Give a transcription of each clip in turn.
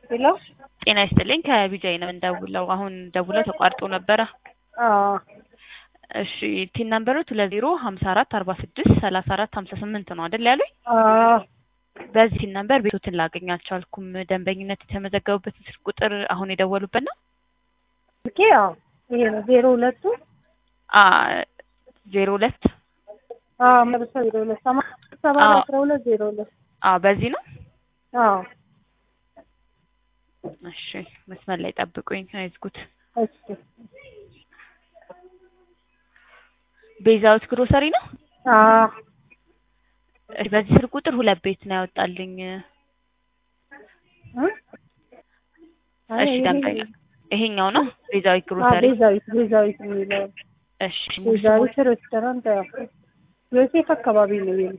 ሄሎ ጤና ይስጥልኝ ከቢጃይ ነው እንደውለው አሁን ደውለው ተቋርጦ ነበረ። አዎ እሺ ቲን ነምበሮት ሁለት ዜሮ ሀምሳ አራት አርባ ስድስት ሰላሳ አራት ሀምሳ ስምንት ነው አይደል ያሉኝ? አዎ በዚህ ቲን ነምበር ቤቶትን ላገኝ አልቻልኩም። ደንበኝነት የተመዘገቡበትን ስልክ ቁጥር አሁን የደወሉበት ነው? ስልኬ አዎ ይሄ ነው ዜሮ ሁለቱ አ ዜሮ ሁለት አዎ መልሶ ዜሮ ሁለት ሰማ ሰባ አዎ። አስራ ሁለት ዜሮ ሁለት አ በዚህ ነው። አዎ እሺ መስመር ላይ ጠብቁኝ፣ አይዝጉት። እሺ ቤዛዊት ግሮሰሪ ነው። አዎ እሺ በዚህ ስልክ ቁጥር ሁለት ቤት ነው ያወጣልኝ። እ? አይ እሺ ይሄ- ደንበኛ ይሄኛው ነው ቤዛዊት አዎ ግሮሰሪ። ቤዛዊት ቤዛዊት የሚለው እሺ ሙሉ ስሙ ቤዛዊት ሬስቶራንት ያው ዮሴፍ አካባቢ ነው ይሄ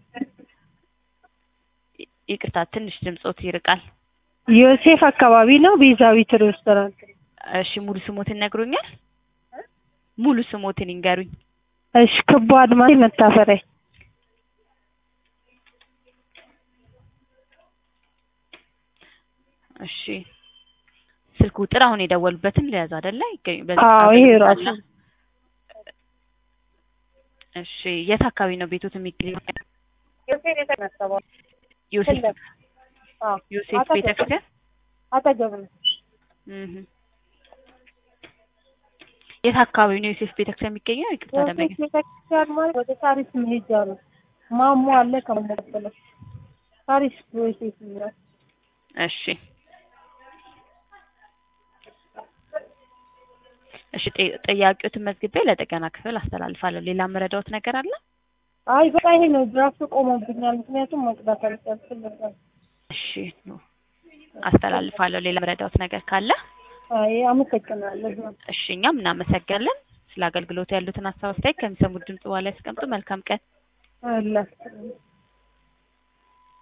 ይቅርታ ትንሽ ድምጾት ይርቃል። ዮሴፍ አካባቢ ነው ቤዛዊት ሬስቶራንት እሺ ሙሉ ስሞትን ይነግሩኛል? ሙሉ ስሞትን ይንገሩኝ። እሺ ክቡ አድማሴ መታፈሪያ እሺ ስልክ ቁጥር አሁን የደወሉበትን ለያዝ አይደለ? ይገኝ በዚህ አዎ ይሄ ራሱ አገኝታለሁ። እሺ የት አካባቢ ነው ቤቶት የሚገኘው? ዮሴፍ የተነሳው ዮሴፍ አዎ ዮሴፍ አጠገብ። ቤተክርስቲያን አጠገብ ነው እህ የት አካባቢ ነው ዮሴፍ ቤተክርስቲያን የሚገኘው? ይቅርታ ደንበኛ ዮሴፍ ቤተክርስቲያን ማለት ወደ ታሪስ መሄጃ ነው ማሞ አለ ከመቀጠለ ታሪስ ዮሴፍ ይላል እሺ እሺ ጤ- ጥያቄዎትን መዝግቤ ለጥገና ክፍል አስተላልፋለሁ። ሌላ መረዳዎት ነገር አለ? አይ በቃ ይሄ ነው ድራፍት ቆሞብኛል ምክንያቱም መቅዳት አልቻልኩም ነበር እሺ አስተላልፋለሁ። ሌላ መረዳዎት ነገር ካለ አይ አመሰግናለሁ እሺ እኛም እናመሰግናለን። ስለ አገልግሎቱ ያሉትን ሀሳብ አስተያየት ከሚሰሙት ድምጽ በኋላ ያስቀምጡ። መልካም ቀን። አላህ